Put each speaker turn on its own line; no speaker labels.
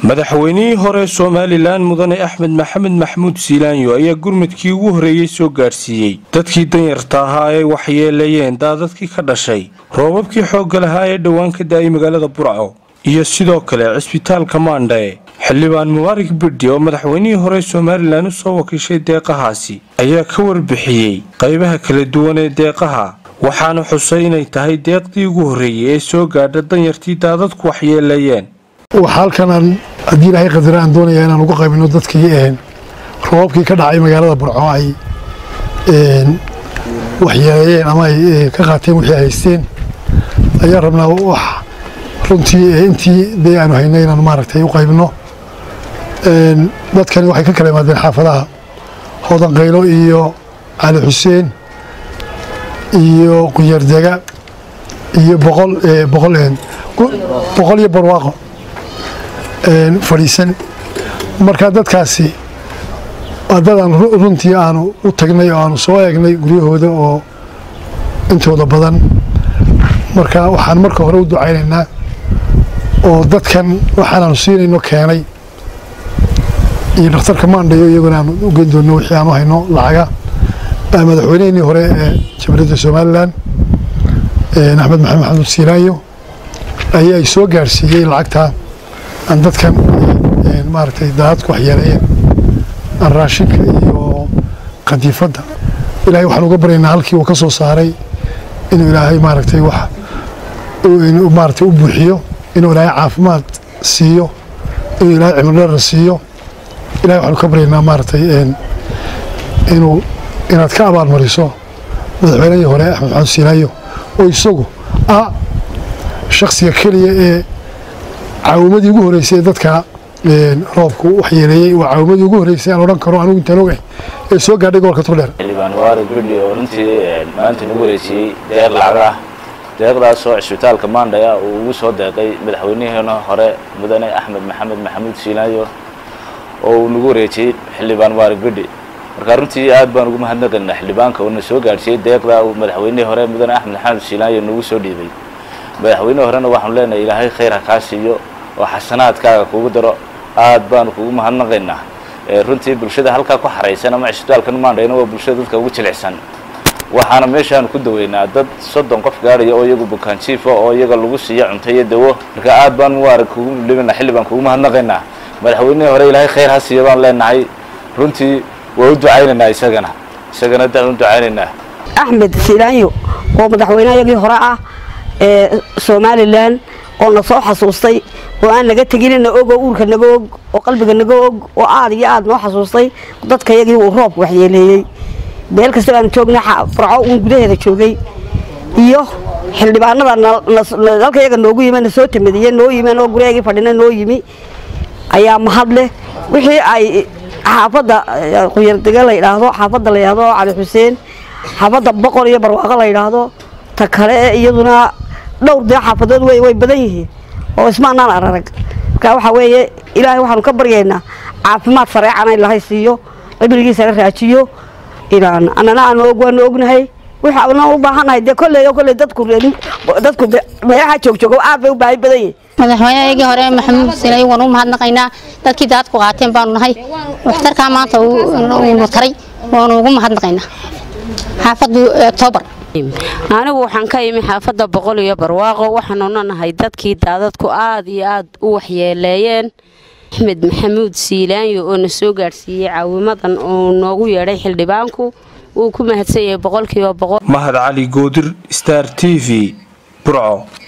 madaxweynihii hore somalilan mudane axmed maxamed maxamuud siilaanyo ayaa gurmadkii ugu horreeyey soo gaadhsiiyey dadkii danyarta ahaa ay waxyeeleeyeen daadadkii ka dhashay roobabkii xoogga lahaa ee dhowaan ka da-ay magaalada burco iyo sidoo kale cisbitaalka maandhae xildhibaan mubaarak bidhi oo madaxweynihii hore somalilan u soo wakiishay deeqahaasi ayaa ka warbixiyey qaybaha kala duwan ee deeqaha waxaana xusay inay tahay deeqdii ugu horreeyey ee soo gaadha danyartii daadadku waxyeeleeyeen
waxaa halkanaan haddii ilaahay qadara aan doonaya inaan ugu qaybino dadkii roobabkii ka dhacay magaalada burco ay waxyeeleeyeen ama ay ka qaateen wixii ay haysteen ayaan rabnaa wax runtii intii dee aanu haynay inaan maaragtay u qaybno dadkani waxay ka kala imaadeen xaafadaha hoodan qaylo iyo cali xuseen iyo qunyardega iyo boqol boqol boqol iyo barwaaqo fadhiisan marka dadkaasi dadaan runtii aanu u tagnay oo aanu soo eegnay guryahooda oo intooda badan marka waxaan marka hore u ducaynaynaa oo dadkan waxaanaanu siinayno keenay iyo dhakhtarka maandhayo iyaguna aanu u geyn doonno wixii aanu hayno lacaga madaxweynehennii hore ee jamhuuriyadda somalilan axmed maxamed maxamuud siilaayo ayaa ay soo gaadhsiiyey lacagtaa aan dadkan maaragtay daadadku waxyeeleeyeen aan raashinka iyo qadiifadda ilaahay waxaan uga baryaynaa halkii uu ka soo saaray inuu ilaahay maaragtay wax maaragtay u buuxiyo inuu ilaahay caafimaad siiyo inuu ilaahay cimridhara siiyo ilahay waxaanu ka baryaynaa maaragtay inuu inaad ka abaalmariso madaxweynihii hore axmed maxamed siilaayo oo isagu ah shaksiga keliya ee caawimadii ugu horreysay ee dadka roobku waxyeeleeyey waa caawimadii ugu horreysay aan odhan karo anigu intaan ogahay ee soo gaadhay gobolka turdheer
xildhibaan mubaarak bidhi oo runtii maanta nagu wareejiyey deeq lacag ah deeqdaasoo cisbitaalka maandhaya uu ugu soo deeqay madaxweynihiina hore mudane axmed maxamed maxamuud siilaayo oo uu nagu wareejiyey xildhibaan mubaarak bidhi marka runtii aad baan ugu mahadnaqaynaa xildhibaanka uuna soo gaadhsiiyey deeqda uu madaxweynihii hore mudane axmed maxamed siilaayo nagu soo dhiibay madaxweynihii horena waxaanu leenahay ilaahay khayr ha kaa siiyo oo xasanaadkaaga kugu daro aad baanu kugu mahadnaqaynaa runtii bulshada halkaa ku xaraysan ama cisbitaalkan maandhayna waa bulshada dadka ugu jilicsan waxaana meeshaanu ku daweynaa dad soddon qof gaadhaya oo iyagu bukaan jiifa oo iyaga lagu siiyo cunto iyo dawo marka aad baan mubaarag kugu libina xilli baan kugu mahadnaqaynaa madaxweynihii hore ilaahay khayr ha siiyo baan leenahay runtii waa u ducaynaynaa isagana isagana daan u ducaynaynaa
axmed silaanyo oo madaxweynehayagii hore ah ee somalilan oo na soo xasuustay oo aan naga teginina ogoo uurka naga og oo qalbiga naga og oo aad iyo aad noo xasuustay dadkayagii uu roobku waxyeeleeyey meel kasta baanu joognay farco uun gudaheeda joogay iyo xildhibaanada dalkayaga noogu yimi na soo tamadiye noo yimeen oo guriyagii fadhina noo yimi ayaa mahad leh wixii ay xaafadda qunyardega la yidhaahdo xaafadda la yidhaahdo cali xuseen xaafadda boqol iyo barwaaqo la yidhaahdo ta kale iyaduna dhowr dee xaafadood wey way badan yihiin oo ismaanaan ararag marka waxaa weeye ilaahay waxaanu ka baryaynaa caafimaad sareecana ilahay siiyo cibrigiisana raajiyo ilaan annana aanu og waanu ognahay waxaana u baahannahay dee kolley oo kolley dadku dadku meelaha joogjoogo aad bay u baahi badan yihin
madaxweynehayagii hore maxamuud silay waan u mahadnaqaynaa dadkii daadku qaateen baanu nahay waxtarkaa maanta uunu taray waanu ugu mahadnaqaynaa xaafaddu octoobar
anigu waxaan ka imi xaafadda boqol iyo barwaaqo waxaanuna nahay dadkii daadadku aad iyo aad u waxyeeleeyeen axmed maxamuud siilaanyo oo na soo gaadhsiiyey caawimadan uu noogu yeedhay xildhibaanku wuu ku mahadsan yahay boqolkiiba boqol
mahad cali goodir star t v burco